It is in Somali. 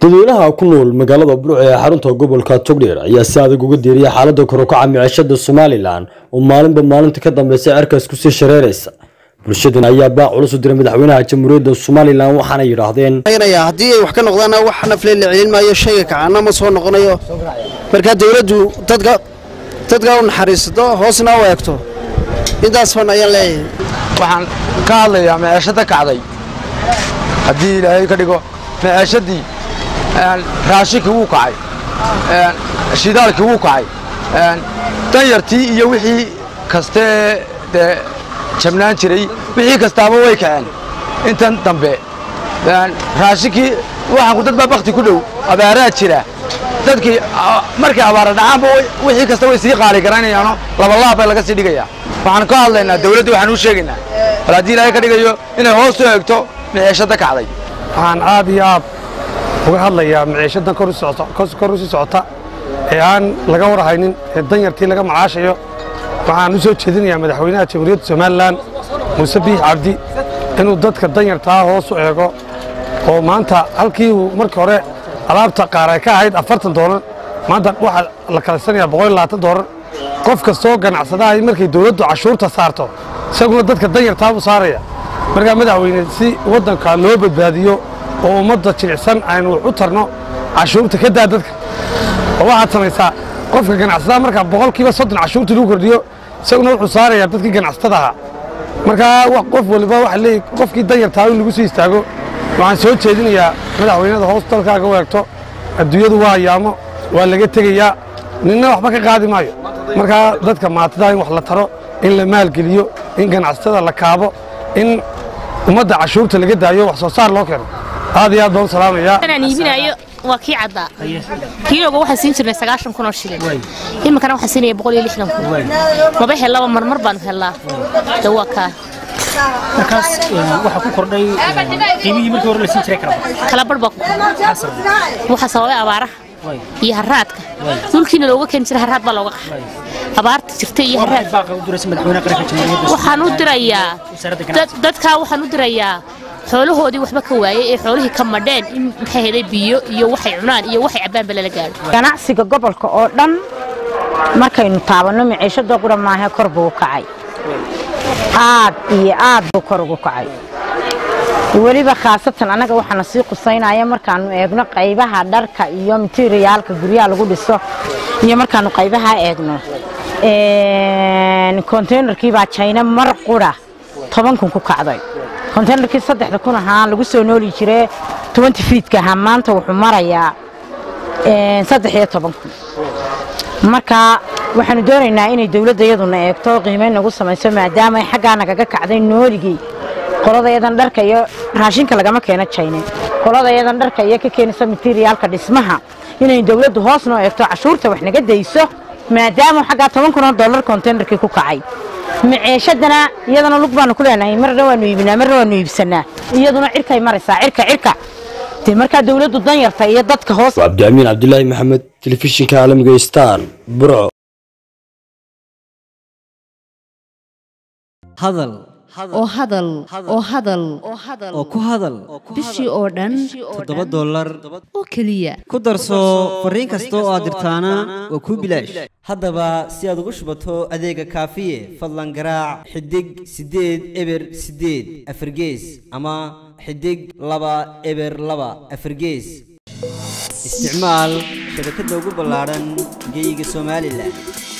dadweynaha ku nool magaalada burco ee xarunta gobolka togdheer ayaa si adag uga diiriyay xaalada korukaca micishada somalilan oo maalinba maalinta ka dambeysa cerkaas kusii shareeraysa bulshadan ayaa baac culus u diray madaxweynaha jamhuuriyadda somalilan waxaana yidhaahdeen haddii ay wax ka noqdaana wax nafle la celin maayo shayga kacaana ma soo noqonayo markaa dawladdu dadka dadka u naxariisato hoosna u eegto intaas fan ayaan leeyahay waxaan ka hadlayaa meeshada kacday haddii ilaahay ka dhigo meeshadii raashinkii wuu kacay shidaalkii wuu kacay danyartii iyo wixii kastee dee jabnaan jiray wixii kastaaba way kaceen intan dambe raashinkii waxaanku dad baa bakti ku dhow abaaraa jira dadkii markay abaara dhacaanba wixii kasta way sii qaali garanayaano labalaab baa laga sii dhigayaa waxaan ka hadlaynaa dawladda waxaan u sheegaynaa bal haddii ilaahay ka dhigayo inay hoos u eegto miciishada kacday waxaan aad iyo aad uga hadlayaa miciishadan kor u sii socota ee aan laga warhaynin ee danyartii laga macaashayo waxaan u soo jeedinayaa madaxweynaha jamhuuriyadda somalilan muuse biix cabdi inuu dadka danyartaa hoos u eego oo maanta halkii uu markii hore alaabta qaar ay ka ahayd afartan doolar maanta waxaa la kalaysanayaa boqol iyo labaatan doolar qof kastoo ganacsadahay markay dawladdu cashuurta saarto isaguna dadka danyartaa buu saaraya markaa madaxweyne si waddanka loo badbaadiyo oo ummadda jilicsan aynu wax u tarno cashuurta ka daa dadka oo waxaad samaysaa qofka ganacsadaha markaa boqolkiiba soddon cashuurta lagu kordhiyo isaguna wuxuu saarayaa dadkii ganacsatada ahaa markaa qof waliba waxa leeyahy qofkii danyartaa in lagu sii istaago waxaan soo jeedinayaa madaxweynada hoos dalkaaga u eegto adduunyadu waa ayaamo waa laga tegayaa ninna waxba ka qaadi maayo markaa dadka maatidaa in wax la taro in la maalgeliyo in ganacsatada la kaabo in ummadda cashuurta laga daayo wax soo saar loo keeno aad iyo aad baan u salaamayaa inaan iibinayo waa kii caddaa kiilooga waxaan siin jirnay sagaashan kun oo shilin iminkana waxaan siinaya boqol iyo lixdan kun maba hellaba marmar baanu hellaa de waa kaa markaas waxaa ku kordhay qiimihii markii hore la siin jiray kala kala barh baa ku kordhay waxaa sababay abaaraha iyo haraadka dhulkiina looga keeni jiray haraad baa looga qaxay abaarta jirta iyo haraad waxaan u dirayaa dadkaa waxaan u dirayaa xoolahoodii waxba ka waayey ee xoolihii ka madheen in maxay heday biyo iyo waxay cunaan iyo waxay cabbaanba lala gaadho ganacsiga gobolka oo dhan markaynu taabanno miciishada qura maahe kor buu u kacay aad iyo aad buu kor ugu kacay weliba khaasatan annaga waxaana sii qusaynaya markaannu eegno qaybaha dharka iyo materiyaalka guryaha lagu dhiso iyo markaannu qaybaha eegno konteynerkii baa jayna mar qura toban kun ku kacday konteynerkii saddexda kun ahaa lagu soo nooli jiree tobanti fiidka ahaa maanta wuxuu marayaa saddex iyo toban kun marka waxaanu doonaynaa inay dawladda iyaduna eegto qiimayn nagu samayso maadaama ay xaggaa nagaga kacday nooligii qoladayadan dharka iyo raashinka lagama keeno jayne qoladayadan dharka iyo ka keenaysa materiyaalka dhismaha inay dawladdu hoos noo eegto cashuurta wax naga dayso maadaama xaggaa toban kun oo dollar konteynerkii ku kacay maceeshadana iyadana lug baanu ku leenahay marna waanu iibinaa marna waanu iibsanaa iyaduna cirkay maraysaa cirka cirka dee markaa dawladdu danyarta iyo dadka hoos cabdiamiin cabdilaahi maxamed telefishinka caalamiga star burco hadal oo hadal oo hadal oo ku hadal bishii oo dhan toddoba dollar oo keliya ku darso fariin kasta oo aad dirtaana waa kuu bilaash haddaba si aad ugu shubato adeega kaafiye fadlan garaac xidig siddeed eber siddeed afargees ama xidig laba eber laba afargees isticmaal shabakadda ugu ballaadhan geyga somalilan